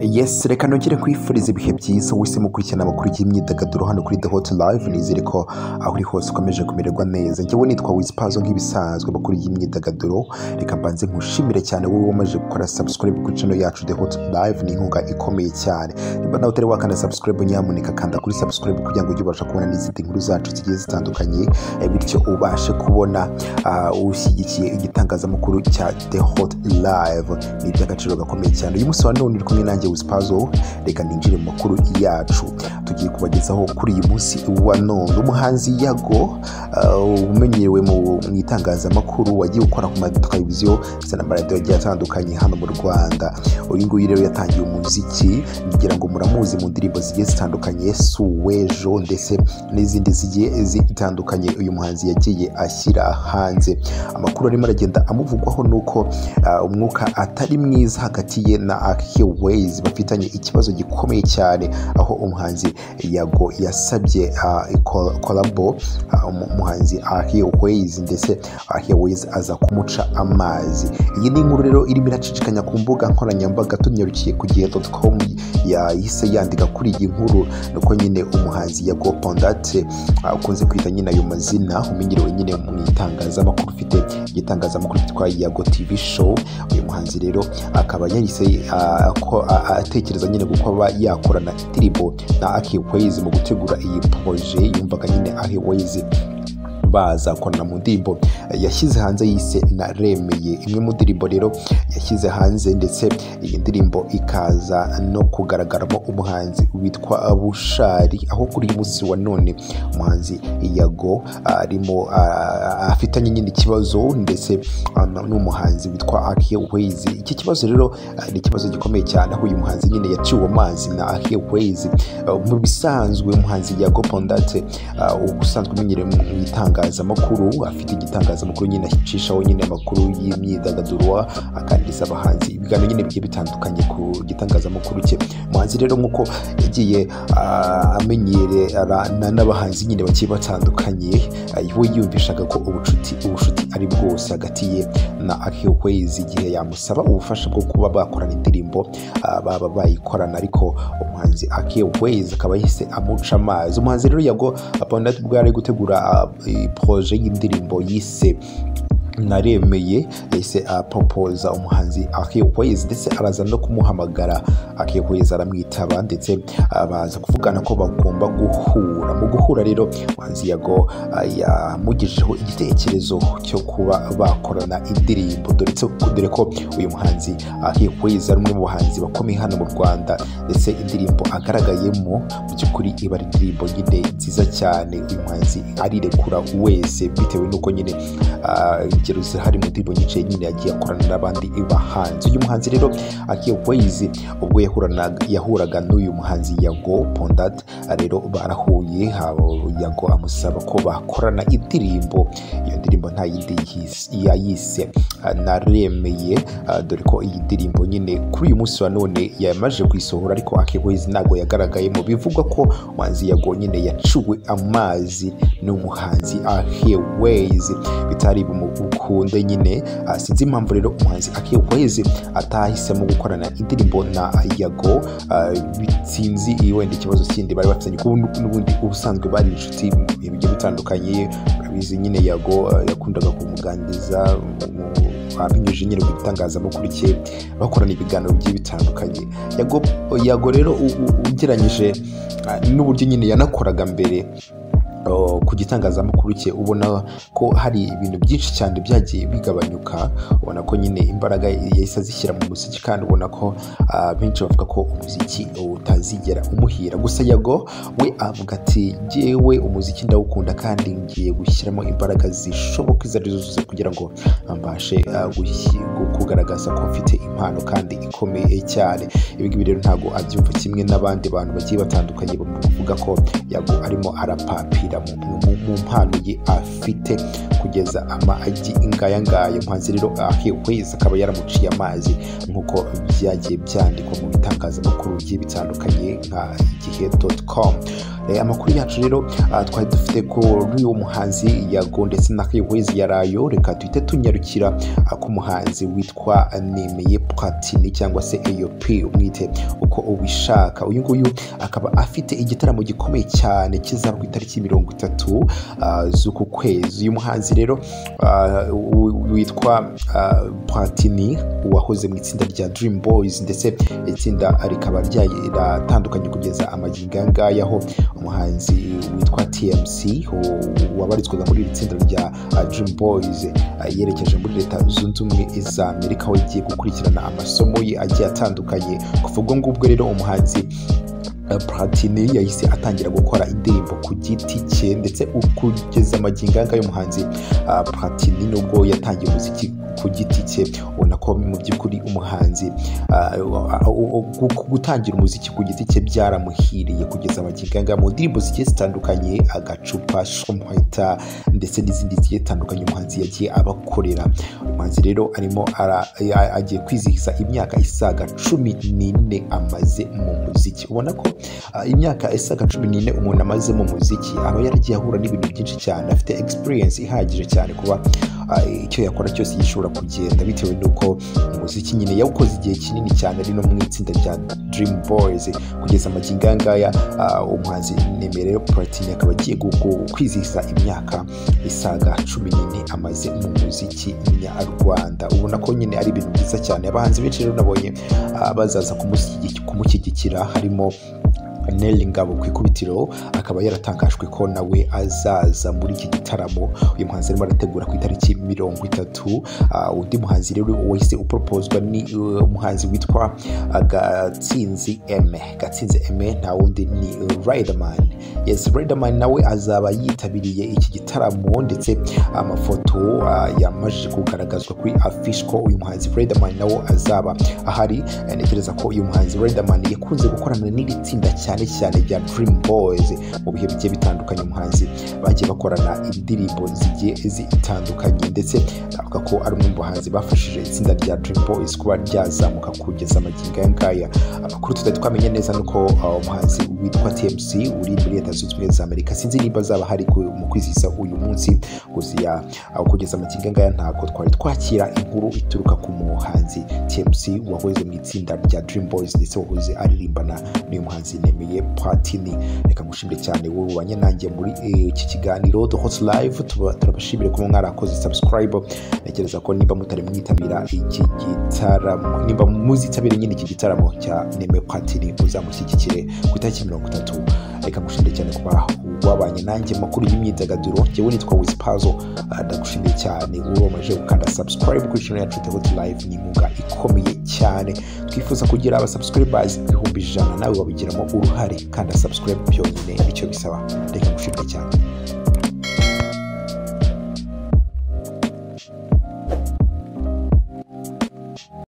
yesi reka nongere kwifuriza ibihe byiza wahisemo gukurikirana amakuru y'imyidagaduro hano kuri the hot live nizere ko aho uri hose ukomeje kumererwa neza njyewe nitwa wizipazo nk'ibisanzwe amakuru y'imyidagaduro reka mbanze nkushimire cyane wowe wamaze gukora subscribe kuri channel yacu the hot live ni inkunga ikomeye cyane niba nawe utari wakanda subscribe nyamuneka kanda kuri subscribe kugira ngo ujye ubasha kubona n'izindi nkuru zacu zigiye zitandukanye eh, bityo ubashe kubona ah, ushyigikiye igitangazamakuru cya the hot live ni iby'agaciro gakomeye cyane uyu munsi wa none uri kumwe nanjye wisipazo reka ninjire mu makuru yacu tugiye kubagezaho kuri uyu munsi wa none umuhanzi yago ah, umenyerewe mu mu itangazamakuru wagiye gukora ku mateleviziyo ndetse n'amaradiyo agiye atandukanye hano mu rwanda uyu nguyu rero yatangiye umuziki ngira ngo muramuzi mu ndirimbo zigiye zitandukanye suwejo ndetse n'izindi zigiye zitandukanye uyu muhanzi yagiye ashyira hanze amakuru arimo aragenda amuvugwaho ni uko ah, umwuka atari mwiza hagati ye na akiwezi bafitanye ikibazo gikomeye cyane aho umuhanzi yago yasabye ah, ko- kolabo ah, umu- umuhanzi akiwezi ndetse akiwezi aza kumuca amazi iyi ni inkuru rero irimo iracicikanya ku mbuga nkoranyambaga tunyarukiye ku gihe com yahise yandika kuri iyi nkuru nuko nyine umuhanzi yago pondate ah, ukunze kwita nyine ayo mazina umenyerewe nyine mu itangazamakuru ufite igitangazamakuru cyitwa yago tv show uyu muhanzi rero akaba yahise ah, ko- ah, ah, atekereza nyine kuko aba yakorana indirimbo na akiwezi mu gutegura iyi proje yumvaga nyine akiwezi baza korana mu ndirimbo yashyize hanze yise naremeye imwe mu ndirimbo rero yashyize hanze ndetse iyi ndirimbo ikaza no kugaragaramo umuhanzi witwa bushari aho kuri uyu munsi wa none umuhanzi yago arimo ah, afitanye nyine ikibazo ndetse ah, n'umuhanzi witwa akiye wezi iki kibazo rero ah, ni ikibazo gikomeye cyane aho uyu muhanzi nyine yaciwe amazi na akiye wezi mu bisanzwe umuhanzi yago pondate ah, ubusanzwe umenyerewe mu itangazamakuru afite igitangazamakuru nyine acishaho nyine amakuru y'imyidagaduro aganiriza abahanzi ibiganiro nyine bigiye bitandukanye ku gitangazamakuru cye umuhanzi rero nk'uko yagiye ah, amenyerana n'abahanzi nyine bagiye batandukanye ah, we yumvishaga ko ubucuti ubucuti ari bwose hagati ye na akiyokwezi igihe yamusaba ubufasha bwo kuba bakorana indirimbo ah, baba bayikorana ariko umuhanzi akiyokwezi akaba yahise amuca amazi umuhanzi rero yago Abandati ubwo yari ari gutegura ah, iyi proje y'indirimbo yise naremeye yahise apopoza umuhanzi akiyokwezi ndetse araza no kumuhamagara akiyokwezi aramwitaba ndetse ah, baza kuvugana ko bagomba guhura mu guhura rero umuhanzi yago ah, yamugejejeho igitekerezo cyo kuba bakorana indirimbo dore ko- dore ko uyu muhanzi akiyokwezi ari umwe mu bahanzi bakomeye hano mu rwanda ndetse indirimbo agaragayemo mu by'ukuri iba ari indirimbo nyine nziza cyane uyu muhanzi arirekura wese bitewe n'uko nyine ah, ingero zihari mu ndirimbo nyinshi nyine yagiye akorana n'abandi bahanzi uyu muhanzi rero akiye wayizi ubwo yahuranaga- yahuraga n'uyu muhanzi yago pondat rero barahuye haba yago amusaba ko bakorana indirimbo iyo ndirimbo nta yindi yis- yayise ah, naremeye ah, dore ko iyi ndirimbo nyine kuri uyu munsi wa none yamaze kuyisohora ariko akewezi ntabwo yagaragayemo bivugwa ko umuhanzi yago nyine yacuwe amazi n'umuhanzi akewezi bitari bumukunde nyine ah, sinzi impamvu rero umuhanzi akewezi atahisemo gukorana indirimbo na yago ah, bi- sinzi iyo wenda ikibazo kindi bari bafitanye kuko n'ubu- n'ubundi ubusanzwe bari inshuti mu bihe bigiye bitandukanye urabizi nyine yago ah, yakundaga kumuganiriza mu- abinyujije nyine ku gitangazamakuru cye bakorana ibiganiro bigiye bitandukanye yago, yago rero u- u- ugereranyije ah, n'uburyo nyine yanakoraga mbere o, ku gitangazamakuru cye ubona ko hari ibintu byinshi cyane byagiye bigabanyuka ubona ko nyine imbaraga yahise azishyira mu muziki kandi ubona ko ah, benshi bavuga ko umuziki utazigera umuhira gusa yago we avuga ati jyewe umuziki ndawukunda kandi ngiye gushyiramo imbaraga zishoboka izo arizo zose kugira ngo mbashe ah, gushyi- gu- kugaragaza ko mfite impano kandi ikomeye cyane ibi ngibi rero ntabwo abyumva kimwe n'abandi bantu bagiye batandukanye bavuga ko yago arimo arapapira mu, mu, mu mpano ye afite kugeza amagi ingaya ngaya umuhanzi rero akikwezi akaba yaramuciye amazi nk'uko byagiye byandikwa mu bitangazamakuru bigiye bitandukanye nka igihe com Eh, amakuru yacu rero ah, twari dufite kuri uwo muhanzi yago ndetse na kewezi ya rayo reka duhite tunyarukira ah, ku muhanzi witwa nemeye platini cyangwa se eyop umwite uko ubishaka uyu nguyu akaba afite igitaramo gikomeye cyane kizaba ku itariki mirongo itatu ah, z'uku kwezi uyu muhanzi rero ah, w- witwa ah, platini wahoze mu itsinda rya dream boys ndetse itsinda rikaba rya- riratandukanye kugeza amagingo aya ngaya aho umuhanzi witwa tmc u- wabarizwaga muri iri tsinda rya ah, dream boys ah, yerekeje muri leta zunze ubumwe za amerika aho yagiye gukurikirana amasomo ye agiye atandukanye kuva ubwo ngubwo rero umuhanzi eh, Platini yahise atangira gukora indirimbo ku giti cye ndetse kugeza amagingo aya ngaya umuhanzi ah, Platini nubwo yatangiye umuziki ku giti cye ubona ko mu by'ukuri umuhanzi ah, ah, ah, gu- gutangira umuziki ku giti cye byaramuhiriye kugeza amagingo aya ngaya mu ndirimbo zigiye zitandukanye agacupa shumweta ndetse n'izindi zigiye zitandukanye umuhanzi yagiye abakorera umuhanzi rero arimo ara- a- agiye kwizihiza imyaka isaga cumi n'ine amaze mu muziki ubona ko ah, imyaka isaga cumi n'ine umuntu amaze mu muziki aba yaragiye ahura n'ibintu byinshi cyane afite experience ihagije cyane kuba ah, icyo yakora cyose gishobora kugenda bitewe n'uko umuziki nyine yawukoze igihe kinini cyane ari no mu itsinda rya dream boys kugeza amagingo aya ngaya ah, umuhanzi nemere rero platini akaba agiye gu- gu- kwizihiza imyaka isaga cumi n'ine amaze mu muziki nyarwanda ubona ko nyine ari ibintu byiza cyane abahanzi benshi rero nabonye ah, bazaza kumushyigi- kumushyigikira harimo Nelly Ngabo ku ikubitiro akaba yaratangajwe ko nawe azaza muri iki gitaramo uyu muhanzi arimo arategura ku itariki mirongo itatu Ah, undi muhanzi rero wahise uporopozwa ni uh, umuhanzi witwa ah, Gatsinzi M Gatsinzi M nta wundi ni uh, Riderman yes Riderman nawe azaba yitabiriye iki gitaramo ndetse amafoto ah, yamajije kugaragazwa kuri afishi ko uyu muhanzi Riderman nawe azaba ahari Eh, ntekereza ko uyu muhanzi Riderman yakunze gukorana n'iri tsinda cyane cyane rya Dream Boys mu bihe bigiye bitandukanye umuhanzi bagiye bakorana indirimbo zigiye zitandukanye ndetse navuga ko ari umwe mu bahanzi bafashije itsinda rya Dream Boys kuba ryazamuka kugeza amagingo aya ngaya amakuru tutari twamenya neza ni uko uh, umuhanzi witwa TMC uri muri leta zunze ubumwe za Amerika sinzi niba azaba hari ku- mu kwizihiza uyu munsi gusiya aho kugeza amagingo aya ngaya ntabwo twari twakira inkuru ituruka ku muhanzi TMC wahoze mu itsinda rya Dream Boys ndetse wahoze aririmbana n'uyu muhanzi nemeye Platini reka ngushimire cyane wowe ubanye nanjye muri eh, iki kiganiro The Hot Live tuba- turabashimire kuba mwarakoze subscribe ntekereza ko niba mutari mwitabira iki gitaramo niba muzitabira nyine iki gitaramo cya nemeye Platini muzamushyigikire ku itariki mirongo itatu reka ngushimire cyane kuba wabanye nanjye makuru y'imyidagaduro njyewe nitwa Wizpazo ndagushimiye cyane ubameje gukanda subscribe kuri channel yacu The Hot Live ni inkunga ikomeye cyane twifuza kugira aba subscribers ibihumbi ijana nawe wabigiramo uruhare kanda subscribe byonyine icyo bisaba reka ngushimire cyane